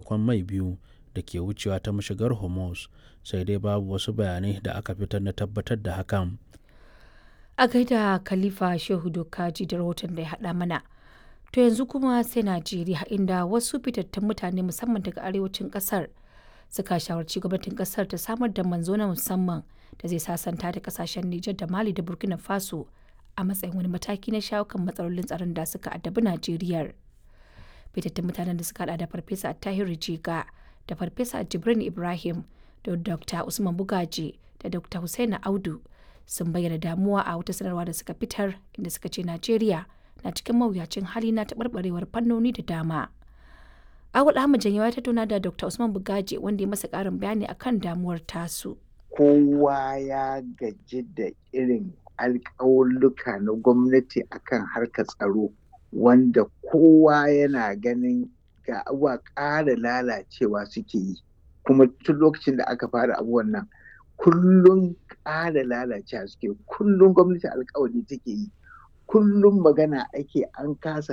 dakon mai biyu da ke wucewa ta mashigar hormuz sai dai babu wasu bayanai da aka fitar na tabbatar da hakan a gaida khalifa shehu dokaji da rahoton da ya haɗa mana to yanzu kuma sai najeriya inda wasu fitattun mutane musamman daga arewacin ƙasar suka shawarci gwamnatin ƙasar ta samar da manzo na musamman da zai sasanta da ƙasashen nijar da mali da burkina faso a matsayin wani mataki na shawo kan matsalolin tsaron da suka addabi najeriya fitattun mutanen da suka hada da farfesa tahiru jiga da farfesa jibrin ibrahim da dr usman bugaji da dr hussaina audu sun bayyana damuwa a wata sanarwa da suka fitar inda suka ce najeriya na cikin mawuyacin hali na taɓarɓarewar fannoni da dama awul ahmad janyawa ya tattauna da dr usman bugaji wanda ya masa ƙarin bayani akan damuwar tasu kowa ya gaji da irin alƙawulluka na gwamnati akan harkar tsaro wanda kowa yana ganin ga abuwa ƙara lalacewa suke yi kuma tun lokacin da aka fara abubuwan nan kullum ƙara lalacewa suke kullum gwamnati alkawari take yi kullum magana ake an kasa